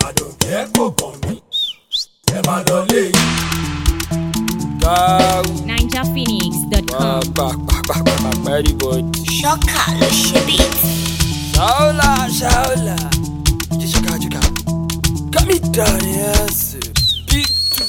àdùnkẹ́ kò kàn mí ẹ máa lọ léyìn. Gáwù NinjaPhoenix.com. pàpàpàpàpàpà everybody. Ṣọ́kà ló ṣe beat. Ṣáólà ṣáólà. Jìṣìkà jìkà. Kámi dàrí ẹ̀sìn. Bíìtù.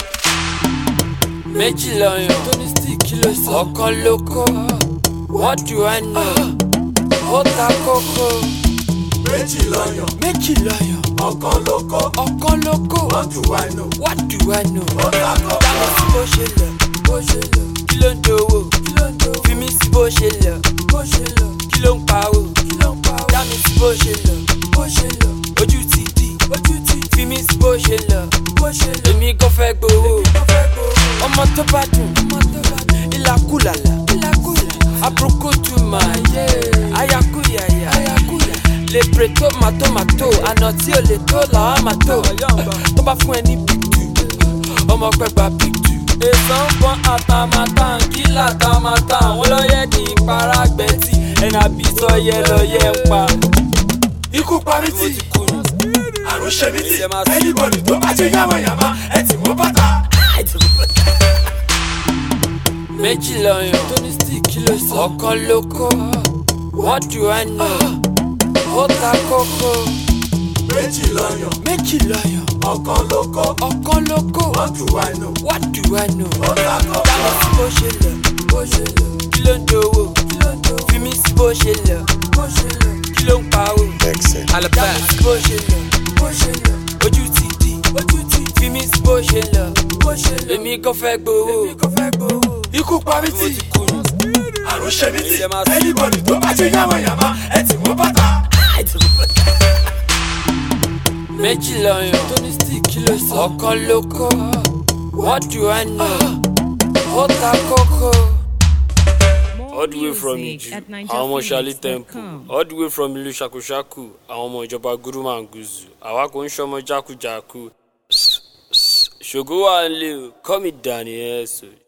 Méjì lọ́yàn. Tóní stick kìlọ̀ sọ. Ọ̀kan ló kó. What do I know? Ó ta kókó. méjì lọ́yàn Méjì lọ́yàn. ọ̀kan ló kọ́ Ọ̀kan ló kó. wọ́n jù wá inú. What do I know? ó ta kọ́ Dámi sí bó ṣe lọ. Bó ṣe lọ. Kí ló ń dowó? Kí ló ń dowó? Fi mí sí bó ṣe lọ. Bó ṣe lọ. Kí ló ń pawó? Kí ló ń pawó? Dámi sí bó ṣe lọ. Bó ṣe lọ. Ojú ti di. Ojú ti di. Fi mí sí bó ṣe lọ. Bó ṣe lọ. Èmi kò fẹ́ gbowó. Èmi kò fẹ́ gbowó. Ọmọ tó bá dùn. Ọmọ tó bá dùn. Ìlàkúlàlà. Ìlàkúlàlà. Àbúrúkútù máa yẹ. Ayakúyàyà. Ayakúyà. Lè pèrè tó màtó màtó. Àná tí ò lè tó làwọn máa tó. Tó bá fún ẹ ní bìtù ọmọ pẹ gba picture. èso ń pọn àtàmátà kílà tàmátà wọn lọ́yẹ kì í para gbẹ̀tì ẹ̀nà bí sọyẹ lọ́yẹ ń pa. ikú parí tì ti kú ni. àrùn ṣe mí tì Ẹ máa sùn. anybody tó bá ṣe yàmàyàmà ẹ tì wọ́n bàtà. méjì lọ́yàn tóní stick ló sọ. ọ̀kan ló kó what do I know? ó ta kókó. méjì lọ́yàn méjì lọ́yàn ọ̀kan ló kọ́ ọ̀kan ló kó wọ́n jù wá inú. what do I know? ó ta kọ́ dámi sí bó ṣe lọ. bó ṣe lọ. kí ló ń dowó? kí ló ń dowó? fi mí sí bó ṣe lọ. bó ṣe lọ. kí ló ń pawó? Dámi sí bó ṣe lọ. bó ṣe lọ. ojú ti di. ojú ti di. fi mí sí bó ṣe lọ. bó ṣe lọ. èmi kò fẹ́ gbowó. èmi kò fẹ́ gbowó. ikú parí tì ti kú ni. àrùn ṣe mí tì Ẹ máa sùn. anybody tó bá ṣe yàmàyàmà ẹ tì wọ́n bàtà. méjì lọ́yàn tóní stick ló sọ. ọ̀kan ló kó what do I know? ó ta kókó. all the way from music Iju at àwọn ọmọ Ṣálí temple NinjaPhoenix.com. all the way from ìlú ṣàkúṣàkù àwọn ọmọ ìjọba gurumanguzu àwa kò ń ṣọmọ jákujàku ṣògo wà ń lé o kọ́ mi dàní ẹ̀ sọ.